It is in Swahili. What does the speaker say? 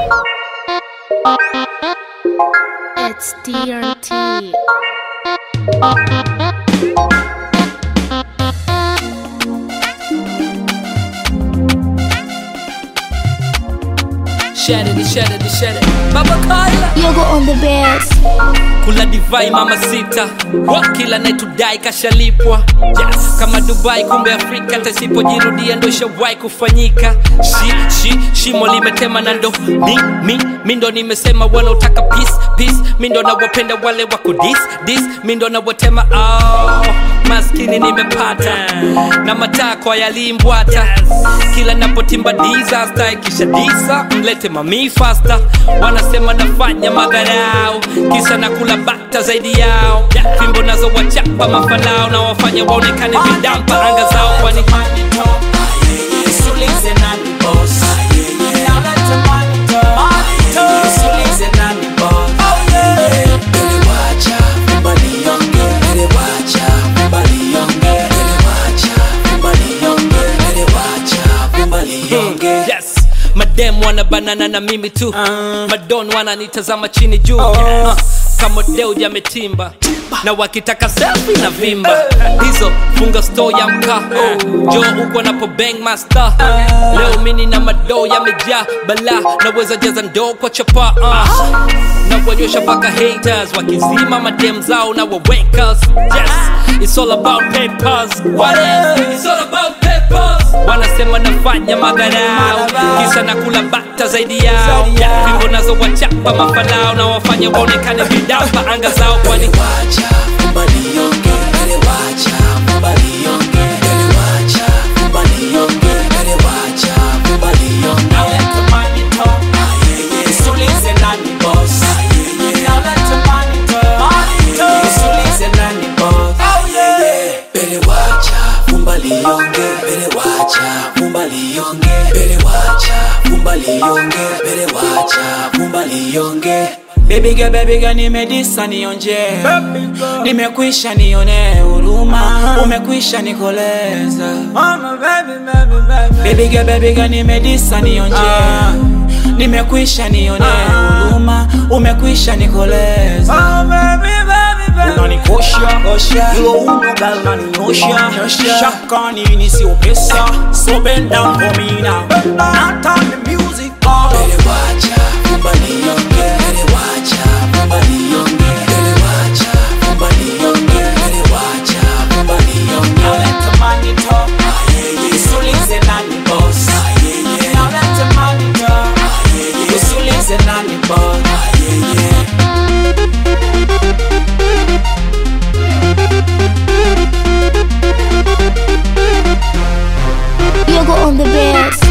It's DRT. Share it, share it, share it. Baba Kyla Yoga on the bass. kula divai mama sita Wa, kila naitudai kashalipwa yes. kama dubai kumbe afrika tasipojirudia ndo ishawai kufanyika shi, shi, shimo limetema na ndo mi, mi, mi ndo nimesema wanaotaka peace, peace. mi ndo nawapenda wale wako dis, dis. mi ndo nawatema oh, maskini nimepata na matakwa yalimbwata kila napotimba disaster ikisha disa mlete mami fasta wanasema nafanya madharau kisa na kula bata zaidi yao fimbo nazo wachapa mafalao na wafanya waonekane vidampa anga zao kwani yes madem wana banana na mimi tu madon wananitazama chini juu uh, kama deu jametimba na wakitaka selfie na vimba hizo funga store ya mkaa jo huko napo bang master leo mini na madoo yamejaa bala naweza jaza ndoo kwa chapa uh. na kuonyesha mpaka haters wakizima madem zao na wawakers yes it's all about papers what is it's all about papers wanasema nafanya madharau kisa na kula bata zaidi yao fimbo nazo wachapa mafalao na wafanya waonekane vidamba anga zao kwani Baby girl, baby girl, nimedisa nionje, nimekwisha nione huruma, umekwisha nikoleza. Baby girl, baby girl, nimedisa nionje, nimekwisha nione huruma, umekwisha nikoleza. unanikosha hilo uno gal unaninyosha shaka nini sio pesa so bend down for me now now turn the music on Now let the money talk. Usulize nani boss. Now let the money talk. Usulize nani boss. Yoga on the bass.